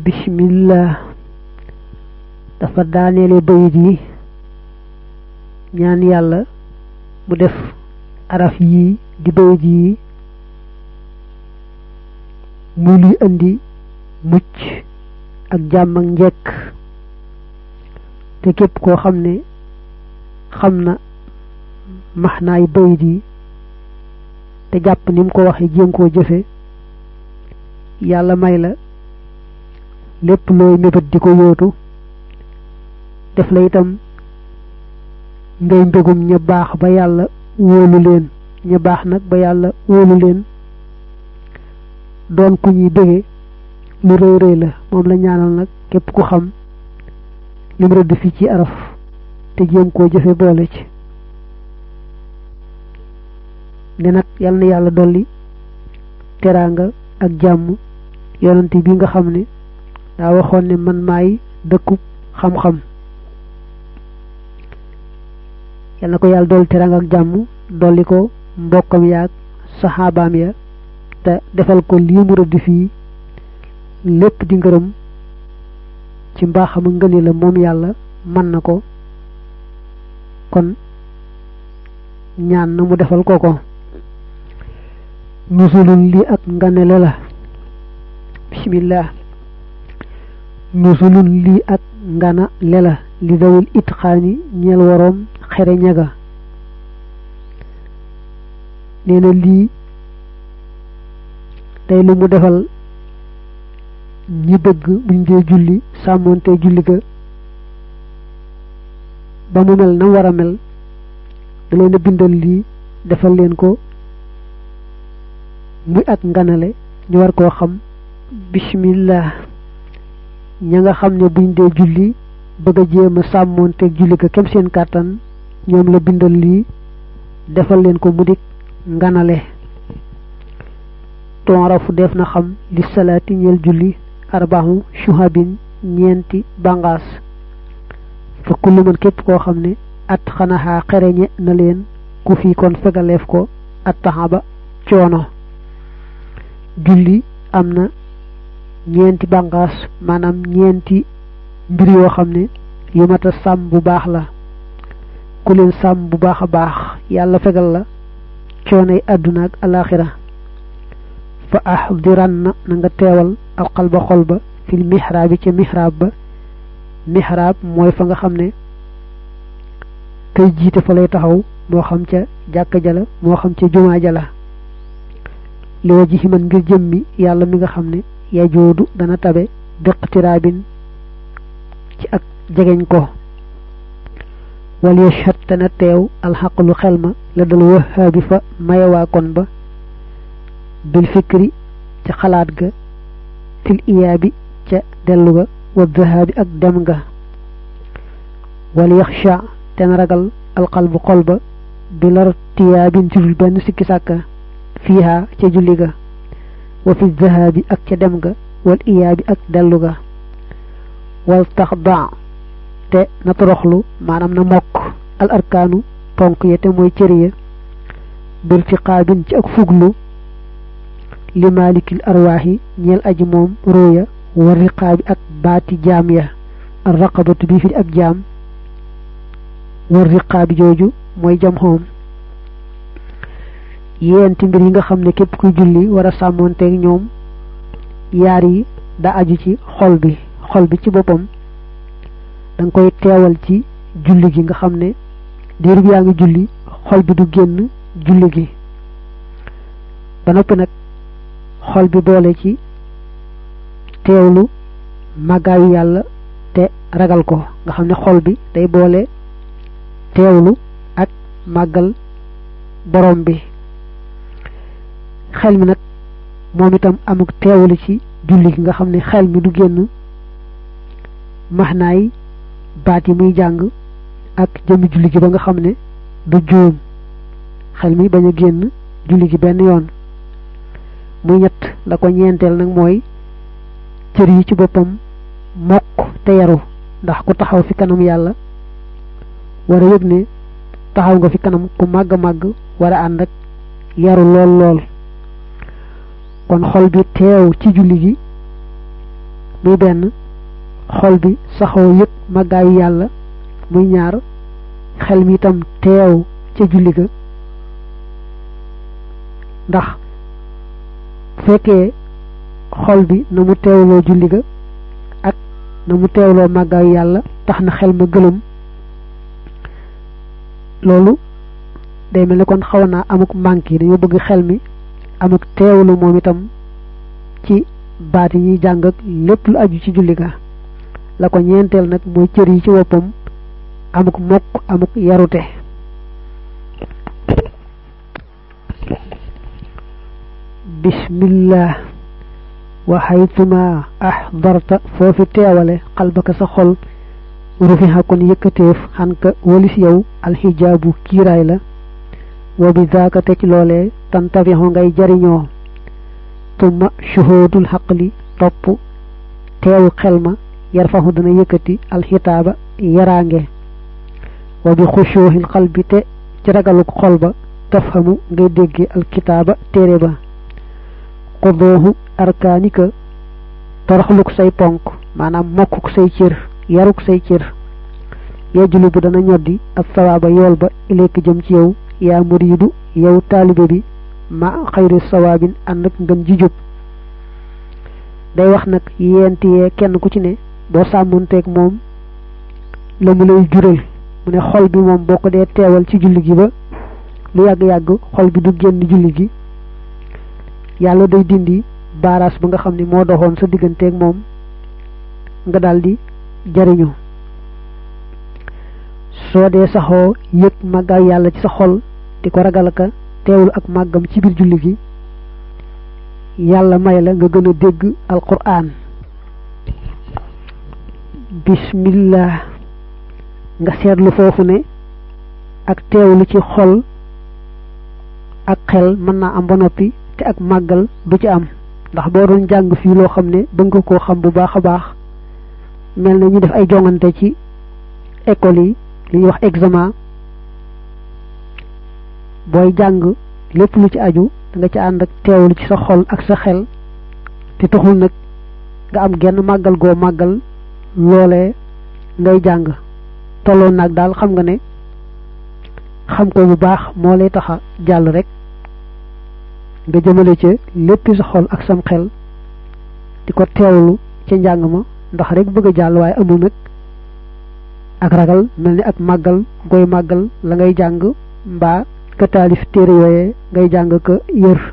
bismillah dafa daaneele bayit yi ñaan yàlla mu def araf yii di bayit yi muy luy indi mucc ak jàmm ak njekk te képp koo xam ne xam na maxnaay bayit yi te jàpp ni mu ko waxee jéem koo jëfe yàlla may la lépp looy mébét di ko yóotu def la itam ngay mbégum ña baax ba yàlla wóolu leen ña baax nag ba yàlla wóolu leen doon ku ñuy bége lu rëy rëy la moom la ñaanal nag képp ku xam lim rëdd fi ci araf te jéem koo jëfe boole ci ne nag yal na yàlla dolli teraanga ak jàmm yonante bi nga xam ne daa waxoon ne man maay dëkku xam-xam yal na ko yàlla dolli teraanga ak jàmm dolli ko mbokkam yaag saxaabaam ya te defal ko lii mu rëdd fii lépp di ngërëm ci mbaaxam a ngëni la moom yàlla mën na ko kon ñaan na mu defal ko ko nusulun lii ak nganele la bismillah nusulun lii ak ngana lela li dawul itxaani ñeel waroom xere ñaga nee na lii day lu mu defal ñi bëgg buñ dee julli sàmmoonte julli ga ba mu mel na war a mel da leen a bindal lii defal leen ko muy ak nganale ñu war koo xam bismillah ña nga xam ne buñ dee julli bëgg a jéem a sàmmoonteeg julli ga kem seen kàttan ñoom la bindal lii defal leen ko mu dik nganale tonrafu def na xam li salaati ñeel julli arbaaxu shuhabin ñeenti bangaas fa kullu man képp koo xam ne at xanaxaa xereñe na leen ku fi kon fegaleef ko at taxaba coono julli am na ñeenti bànqaas maanaam ñeenti mbir yoo xam ne yu mat a sàmm bu baax la ku leen sàmm bu baax a baax yàlla fegal la coonay àdduna ak alaxira fa ahdiran na na nga teewal alxalba xol ba fil mihraabi ca mihraab ba mihraab mooy fa nga xam ne kay jiite fa lay taxaw moo xam ca jàkka jala moo xam ca jumaa jala li wa ji man ngir jëmmi yàlla mi nga xam ne yajoodu dana tabe biqtiraabin ci ak jegeñ ko wal yashhad tana teew alxaqlu xel ma la dal wahaabi fa mayewaa kon ba bil fikri ca xalaat ga fil iyaabi ca dellu ga wa dhahaabi ak dem ga wal yaxsha ten ragal alqalbu xol ba bi lar tiyaabin jurul benn sikki sàkka fiiha ca julli ga wa fi dhahaabi ak ca dem ga wal iyaabi ak dellu ga wal taxda te na toroxlu maanaam na mokk al arkaanu ponk ya te mooy cër ya bil fiqaabin ci ak fuglu li maalikil arwaaxi ñeel aji moom róoya war riqaabi ak baati jaam ya ar raqabatu bi fi ak jaam war riqaabi jooju mooy jam xoom yeenti mbir yi nga xam ne képp kuy julli war a sàmmoonteeg ñoom yaar yi da aju ci xol bi xol bi ci boppam da nga koy teewal ci julli gi nga xam ne diir bi yaa ngi julli xol bi du génn julli gi ba noppi nag xol bi boole ci teewlu màggaayu yàlla te ragal ko nga xam ne xol bi day boole teewlu ak màggal borom bi xel mi nag moom itam amuk teewlu ci julli gi nga xam ne xel mi du génn maxnaay baat yi muy jàng ak jëmmi julli gi ba nga xam ne du juum xel mi bañ a génn julli gi benn yoon muy ñett la ko ñeenteel nag mooy cër yi ci boppam mokk te yaru ndax ku taxaw fi kanam yàlla war a yëg ne taxaw nga fi kanam ku màgg màgg war a ànd ak yaru lool lool kon xol bi teew ci julli gi muy benn xol bi saxoo yëg màggaayu yàlla muy ñaar xel mi itam teew ca julli ga ndax bu fekkee xol bi na mu teewloo julli ga ak na mu teewloo màggaayu yàlla tax na xel ma gëlëm loolu day mel ne kon xaw naa amuk manque yi dañoo bëgg xel mi amuk teewlu moom itam ci baat yi ñuy jàng ak lépp lu aju ci julli ga la ko ñeenteel nag mooy cër yi ci woppam amuk mokk amuk yarute bismillah wa haytuma ahdarta foofi teewale xalbaka sa xol rufiha kon yëkkateef xan ka walis yow alxijaabu kiiraay la wa bi zaaka te ci loolee tantafixu ngay jariñoo tumma shuhudul xaqli topp teewu xel ma yarfaxu dana yëkkati alxitaaba yaraange wa bi xushuuxil xalbi te ci ragaluk xol ba tafhamu ngay dégge alkitaaba téere ba xudooxu arkaanika toroxluk say ponk maanaam mokkuk say cër yaruk say cër yejjulu bu dana ñoddi ak sawaaba yool ba ileek jëm ci yow yaa muriidu yow taalibe bi ma xayri sawaabin ànd ak ngën ji jub day wax nag yent yee kenn ku ci ne boo sàmmonteeg moom la mu lay jural mu ne xol bi moom boo ko dee teewal ci julli gi ba lu yàgg-yàgg xol bi du génn julli gi yàlla day dindi baaraas ba nga xam ne moo doxoon sa digganteeg moom nga daldi jariñu soo dee saxoo yëg màggaay yàlla ci sa xol di ko ragal ka teewul ak màggam ci biir julli gi yàlla may la nga gën a dégg alquran bismillah nga seetlu foofu ne ak teewlu ci xol ak xel mën naa am ba noppi te ak màggal du ci am ndax boo doon jàng fii loo xam ne ba nga koo xam bu baax a baax mel na ñu def ay jongante ci école yi li ñuy wax examen booy jàng lépp lu ci aju da nga ci ànd ak teewlu ci sa xol ak sa xel te taxul nag nga am genn màggal goo màggal loolee ngay jàng tolloon nag daal xam nga ne xam ko bu baax moo lay taxa jàll rek nga jëmale ca léppi sa xol ak sam xel di ko teewlu ca njàng ma ndax rek bëgg a jàll waaye amul nag ak ragal mel ni ak màggal goy màggal la ngay jàng mbaa ka taalif téere yooyee ngay jàng ka yër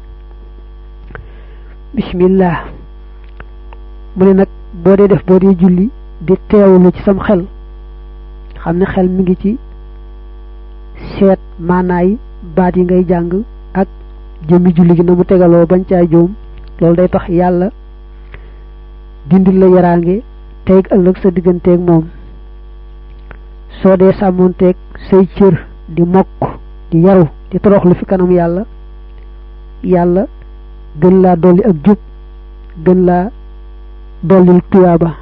bismillah mu ne nag boo dee def boo dee julli di teewlu ci sam xel xam ne xel mi ngi ci seet maanaay baat yi ngay jàng ak jëmmi julli gi na mu tegaloo bañ caa joom loolu day tax yàlla dindil la yaraange tey ëllëg sa digganteeg moom soo dee sàmmoonteeg say cër di mokk di yaru di toroxlu fi kanam yàlla yàlla gën laa dolli ak jub gën laa dollil tuyaaba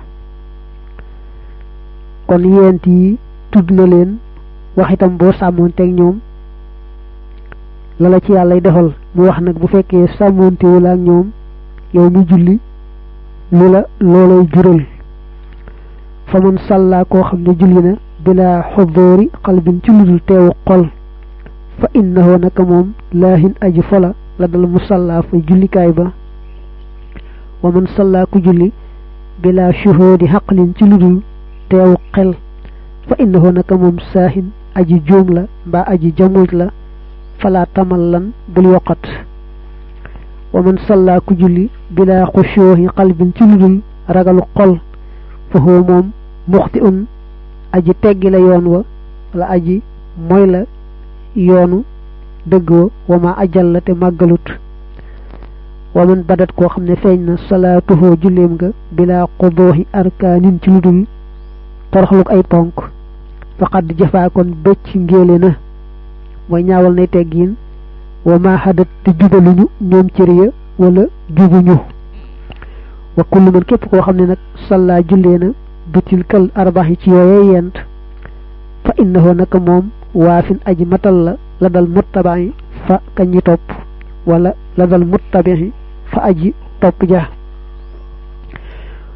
kon yent yi tudd na leen wax itam boo sàmmoonteeg ñoom la la ci yàllay defal mu wax nag bu fekkee sàmmoontewul ak ñoom yow mi julli lu la loolay jural fa man sàllaa koo xam ne julli na bila xudóori xalbin ci ludul teewu xol fa innahu naka moom laahin aji fola la dal mu sàllaa fa jullikaay ba wa man sàllaa ku julli bila shuhudi xaqlin ci ludul teewu xel fa innahu naka moom saahin aji juum la mbaa aji jamuj la fala tamal lan bul yoqat wa man sàllaa ku julli bila xushuuhi qalbin ci ludul ragalu xol fa huwa moom muxti un aji teggi la yoon wa wala aji mooy la yoonu dëgg wa wa ma ajal la te màggalut wa man badat koo xam ne feeñ na salaatuhoo julleem nga bila xudooxi arkaanin ci ludul toroxluk ay ponk faqad jafaa kon bëcc ngéele na mooy ñaawal nay teggiin wa ma hadat te jubaluñu ñoom cër ya wala jubuñu wa kullu man képp koo xam ne nag salla jullee na bitil kal arbax yi ci yooyee yent fa innahu naka moom waafin aji matal la la dal muttabaxi fa kañi topp wala la dal muttabaxi fa aji topp ja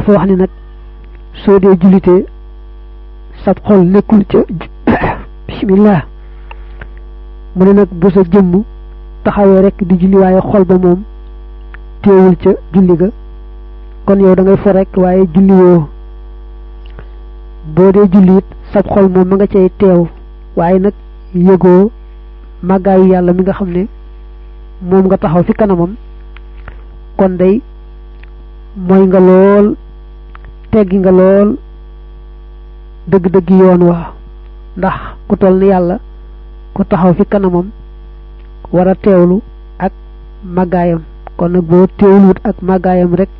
dafa wax ni nag soo dee jullitee sab xol nekkul ca bismillah mu ne nag bu sa jëmm taxawee rek di julli waaye xol ba moom teewul ca julli ga kon yow da ngay fo rek waaye julli woo boo dee julli it sab xol moom ma nga cay teew waaye nag yëgoo màggaayu yàlla mi nga xam ne moom nga taxaw fi kanamam kon day mooy nga lool teggi nga lool dëgg-dëgg yoon wa ndax ku toll ni yàlla ku taxaw fi kanamam war a teewlu ak màggaayam kon nag boo teewluwut ak màggaayam rek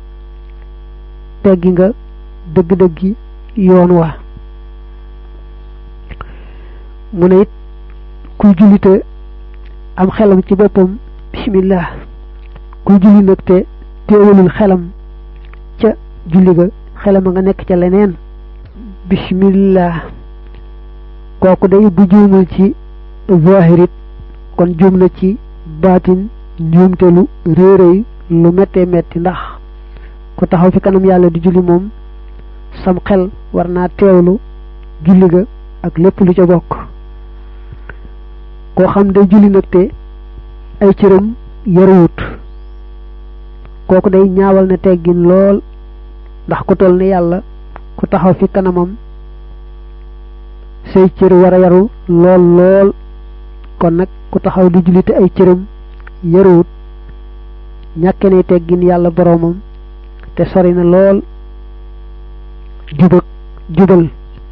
teggi nga dëgg-dëggi yoon wa mu ne it kuy jullite am xelam ci boppam bismillah kuy julli nag te teewalul xelam ca julli ga xelam a nga nekk ca leneen bismillah kooku day bu juumul ci zahirit kon juum na ci baatin njuumte lu réeréy lu méttee metti ndax ku taxaw fi kanam yàlla di julli moom sam xel war naa teewlu julli ga ak lépp lu ca bokk koo xam day julli nag te ay cëram yaruwut kooku day ñaawal na teggin lool ndax ku toll ni yàlla ku taxaw fi kanamam say cër war a yaru lool lool kon nag ku taxaw di julli te ay cëram yaruwut ñàkke ne teggin yàlla boroomam te sori na lool jubak jubal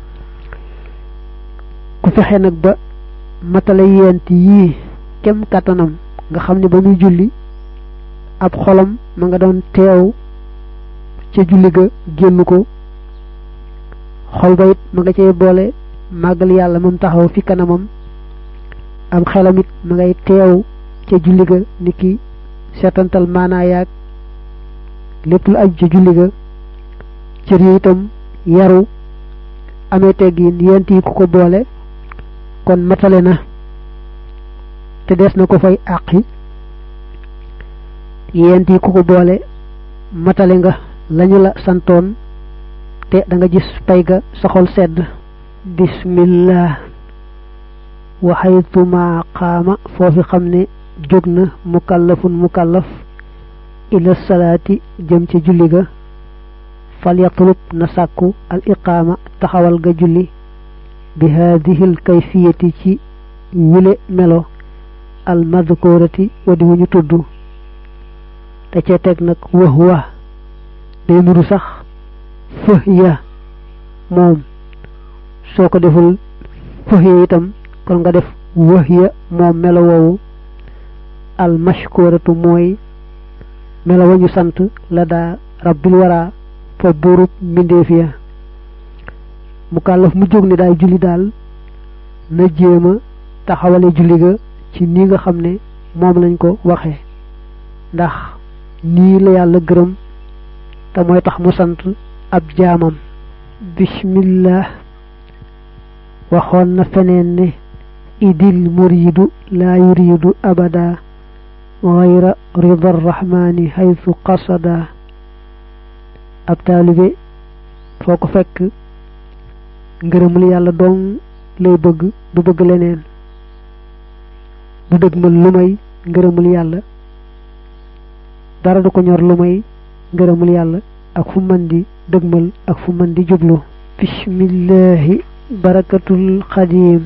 ku fexe nag ba matala yent yii kem kàttanam nga xam ne ba muy julli ab xolam ma nga doon teew ca julli ga génn ko xol ba it ma nga cay boole màggal yàlla moom taxaw fi kanamam am xelam it ma ngay teew ca julli ga ni ki seetantal maanaa yaag lépp lu aju ca julli ga cër yi itam yaru amee teggin yent yi ku ko boole kon matale na te des na ko fay àqi yent yi ku ko boole matale nga lañu la santoon te da nga gis pay ga sa xol sedd bismillah waxaytuma qaama foofi xam ne jóg na mukallafun mukallaf ila salaati jëm ci julli ga fal yatlub na sàkku al iqaama taxawal ga julli bi haadihi l kayfiyati ci wile melo al madkurati wadi wu ñu tudd te ca teg nag wax wa day nuru sax fëh ya moom soo ko deful fëh ya itam kon nga def wax ya moom melo woowu al mashkuratu mooy melo wa ñu sant la daa rabbil wara fa buurub mbindeef ya mu kàllaf mu jóg ne daay julli daal na jéema taxawale julli ga ci nii nga xam ne moom lañ ko waxee ndax nii la yàlla gërëm te mooy tax mu sant ab jaamam bismillah waxoon na feneen ne idil muridu laa yuridu abada gayra rida arrahmani haythu qasada ab taalibe foo ko fekk ngërëmul yàlla dong lay bëgg du bëgg leneen du dëgmal lu may ngërëmul yàlla dara du ko ñor lu may ngërëmul yàlla ak fu mën di dëgmal ak fu mën di jublu bismillahi barakatul xadim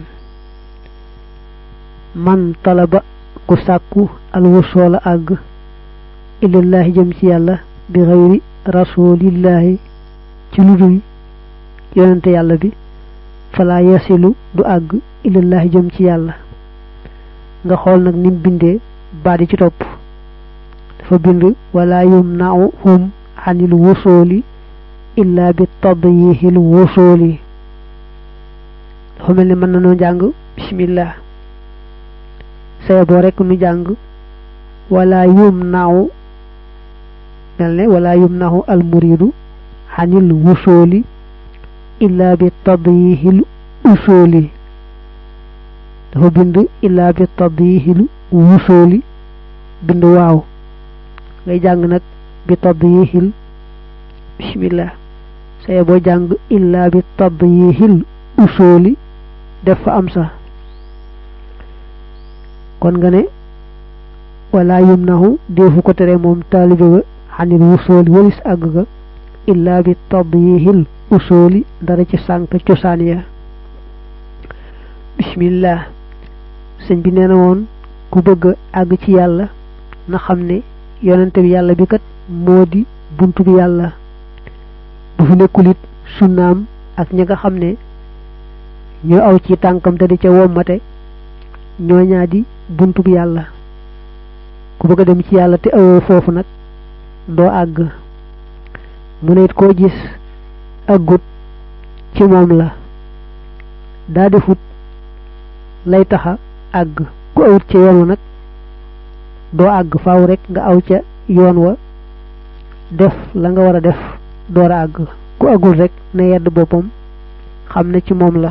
man talaba ku sàkku alwusoola àgg ilallahi jëm ci yàlla bi xayri rasulillahi ci lu dul yonente yàlla bi fala yasilu du àgg ilallahi jëm ci yàlla nga xool nag nim bindee baat yi ci topp dafa bind wala yumna'u hum anil wusooli illa bi tadyihil wusooli dafa mel ni mën na noo jàng bismillah saye boo rekk nu jàng wala yumna'u mel ne wala yumna'u al muridu anil wusooli illa bi tadyihil usooli dafa bind illa bi tadyihil wusooli bind waaw ngay jàng nag bi tadyihil bismillah saye boo jàng illa bi tadyihil usuli def fa am sa kon nga ne wala yumnahu defu ko tere moom taalibe ba xanil wusooli walis àgg ga illa bi tadyihil usuli dara ci sànk cosaan ya bismillah sëñ bi nee na woon ku bëgg àgg ci yàlla na xam ne yonente bi yàlla bi kat moo di buntu bi yàlla bu fi nekkul it sunnaam ak ña nga xam ne ñoo aw ci tànkam te di ca wommate ñoo ñaa di buntu bi yàlla ku bëgg a dem ci yàlla te awoo foofu nag doo àgg mu ne it koo gis àggut ci moom la daa defut lay taxa àgg ku awut ca yoon wa nag doo àgg faaw rek nga aw ca yoon wa def la nga war a def door a àgg ku àggul rek na yedd boppam xam ne ci moom la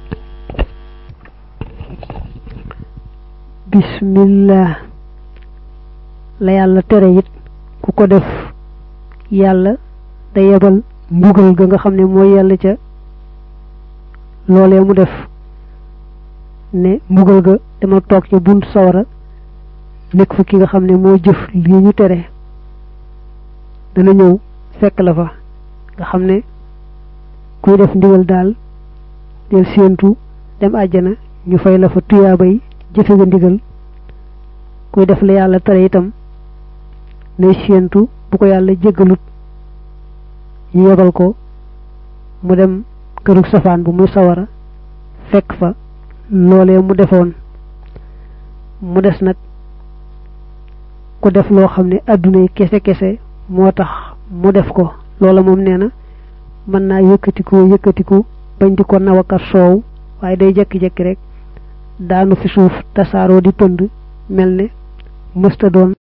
bismillah la yàlla tere it ku ko def yàlla da yebal mbugal ga nga xam ne mooy yàlla ca loolee mu def ne mbugal ga dama toog ca bunt sawara nekk fa ki nga xam ne moo jëf lii ñu tere dana ñëw fekk la fa nga xam ne kuy def ndigal daal del séentu dem àjjana ñu fay la fa tuyaabay jëfe nga ndigal kuy def la yàlla tere itam ne séentu bu ko yàlla jéggalut ñu yebal ko mu dem këru safaan bu muy sawara fekk fa loolee mu defoon mu des nag ku def loo xam ne adduna yi kese kese moo tax mu def ko loola moom nee na mën naa yëkkatiku yëkkatiku bañ di ko nawakat soow waaye day jekki-jekki rek daanu fi suuf tasaaroo di pënd mel ne mësta doon